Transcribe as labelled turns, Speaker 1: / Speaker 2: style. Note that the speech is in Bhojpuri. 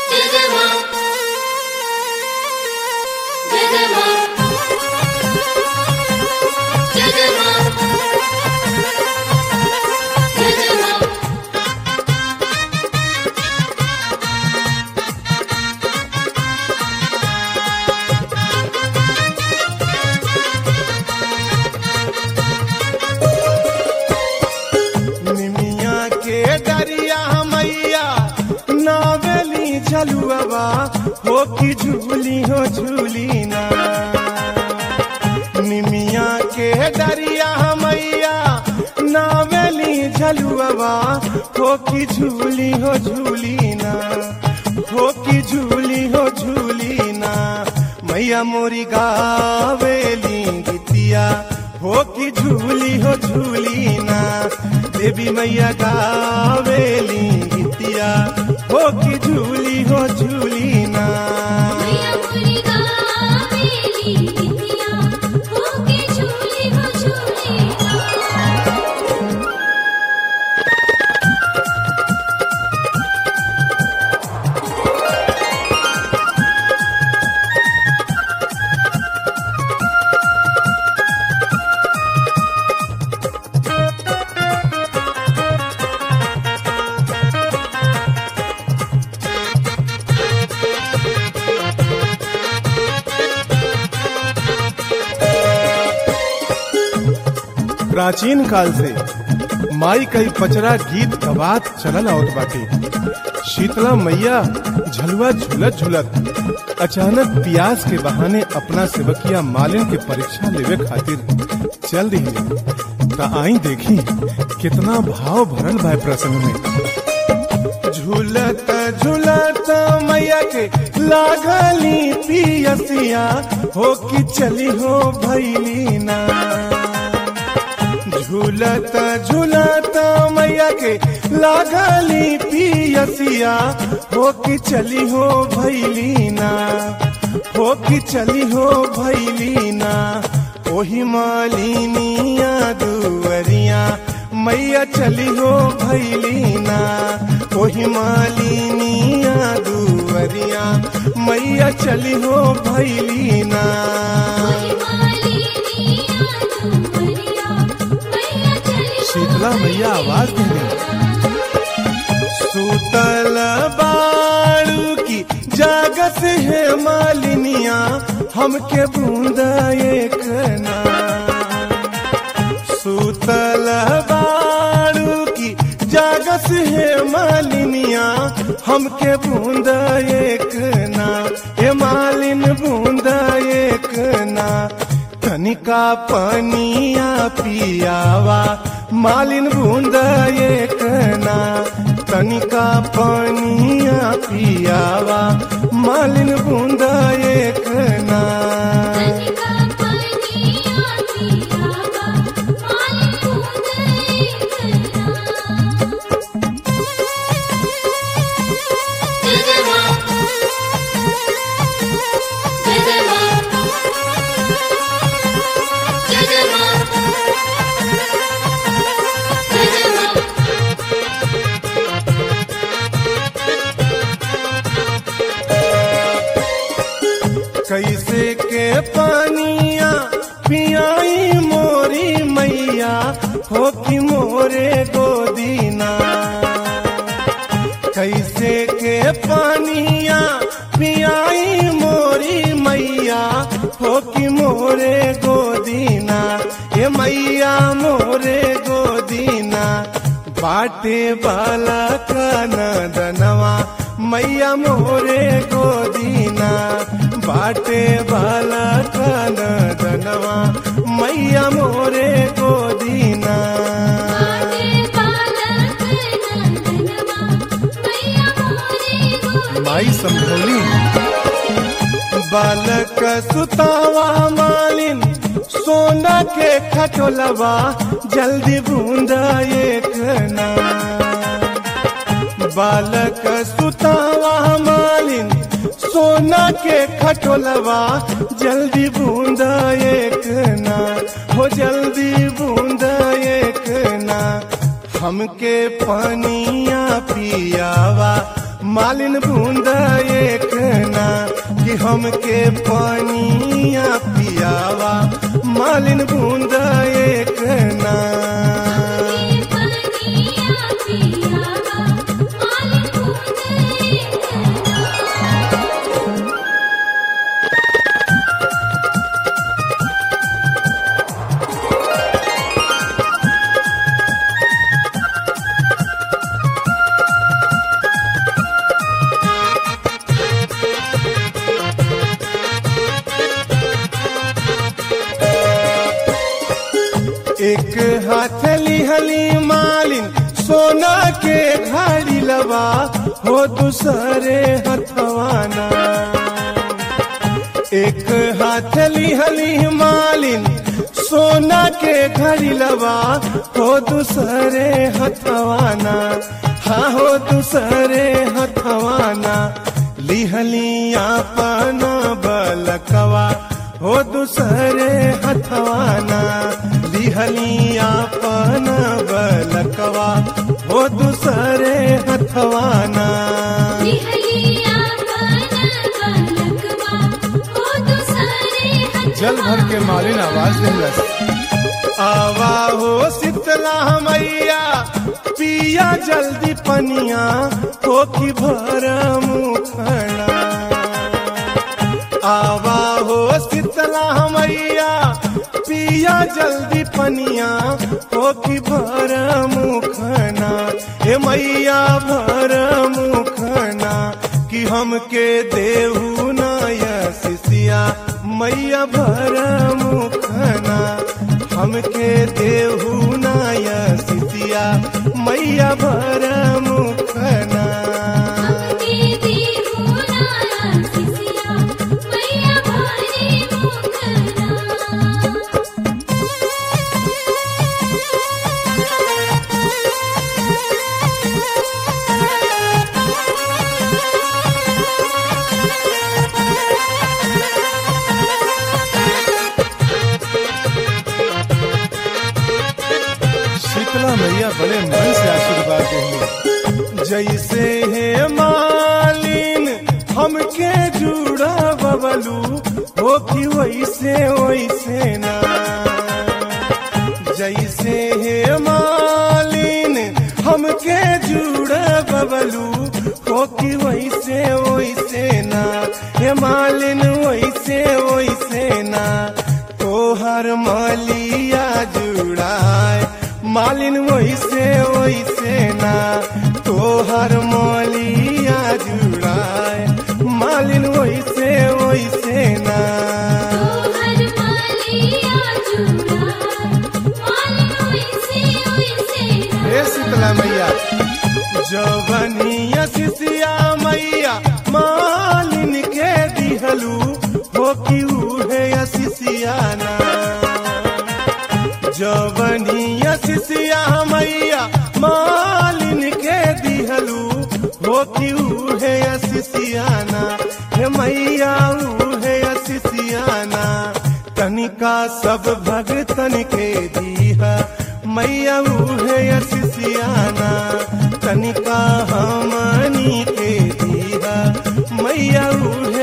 Speaker 1: जय जय माँ जय जय माँ जय जय माँ जय जय माँ
Speaker 2: निमिया के दरिया मैया नावेली झलुआवा हो की झूली हो झूली ना निमिया के दरिया मैया नावेली झलुआवा हो की झूली हो झूली ना हो की झूली हो झूली ना मैया मोरी गावेली गीतिया हो की झूली हो झूली ना देवी मैया गावेली गीतिया हो की झूली हो झूली ना
Speaker 1: मैया मोरी गावेली गीतिया होके झूली हो झूली
Speaker 2: प्राचीन काल से माई कई पचरा गीत गवात चलल आवत बाटे शीतला मैया झलुआ झुलत झुलत अचानक प्यास के बहाने अपना सेवकिया मालिन के परीक्षा लेवे खातिर चल रही त आई देखी कितना भाव भरल बा प्रसंग में झूलत झूलत मैया के लागली पियसिया हो कि चली हो भैली ना झूलत झूलत मैया के लागली पियसिया हो कि चली हो भैली ना हो कि चली हो भैली ना ओही मालिनिया दुवरिया मैया चली हो भैली ना ओही मालिनिया दुवरिया मैया चली हो भैली ना
Speaker 1: ओही मालिनिया दुवरिया मैया चली हो
Speaker 2: शीतला मैया आवाज देने सूतल बाड़ू की जागस है मालिनिया हमके बूंदा एक ना सूतल बाड़ू की जागस है मालिनिया हमके बूंदा एक ना ए मालिन बूंदा एक ना तनिका पनिया पियावा मालिन बूंदा एक ना तनिका पनिया पियावा मालिन बूंदा एक ना
Speaker 1: तनिका पनिया पियावा मालिन बूंद एक ना जय जय माँ जय जय माँ जय जय माँ जय जय माँ
Speaker 2: कैसे के पानिया पियाई मोरी मैया हो कि मोरे गोदीना कैसे के पानिया पियाई मोरी मैया हो कि मोरे गोदीना ये मैया मोरे गोदीना बाटे बाला का नदनवा मैया मोरे गोदीना बाटे बाला का नदनवा मैया मोरे गोदीना
Speaker 1: आगे बालक नंदनवा मैया मोरे गोदी
Speaker 2: माई संभोली बालक सुतावा मालिन सोना के खटोलवा जल्दी बूंदा एक ना बालक सुतावा मालिन सोना के खटोलवा जल्दी बूंदा एक ना हो जल्दी बूंदा एक ना हमके पनिया पियावा मालिन बूंद एक ना कि हमके पानिया पियावा मालिन बूंद एक ना
Speaker 1: ये पनिया पियावा मालिन बूंद एक ना
Speaker 2: एक हाथ लिहली मालिन सोना के घड़ी लवा हो दूसरे हथवाना एक हाथ लिहली मालिन सोना के घड़ी लवा हो दूसरे हथवाना हाँ हो दूसरे हथवाना लिहली अपना बलकवा हो दूसरे हथवाना लिहली अपना बलकवा हो दूसरे हथवाना
Speaker 1: लिहलिया बन बलकवा हो दूसरे हथवा
Speaker 2: जल भर के मालिन आवाज दिलस आवा हो शीतला मैया पिया जल्दी पनिया हो की भर मुखना आवा हो शीतला मैया पिया जल्दी पनिया हो की भर मुखना हे मैया भर मुखना कि हमके देहू नाया सिसिया मैया भर मुखना हमके देहू नाया सिसिया मैया भर मुखना
Speaker 1: हमके देहु नाया सिसिया मैया भारी मुखना
Speaker 2: शीतला मैया बड़े मन से आशीर्वाद देंगे जैसे है मालिन हमके जुड़ा बबलू हो कि वैसे वैसे ना जैसे है मालिन हमके जुड़ा बबलू हो कि वैसे वैसे ना हे मालिन वैसे वैसे ना तोहर मालिया जुड़ाए मालिन वैसे वैसे ना तोहर मालिया जुड़ाए मालिन वैसे वैसे ना
Speaker 1: तोहर मालिया जुड़ा मालिन वैसे वैसे
Speaker 2: हे शीतला मैया जवनिया सिसिया मैया मालिन के दिहलू हो कि उहे सिसियाना जवनिया सिसिया मैया मालिन के दिहलू हो कि उहे सिसियाना हे मैया उहे सिसियाना तनिका सब भगतन के दीहा मैया उहे सिसियाना तनिका हमनी के दीहा मैया उहे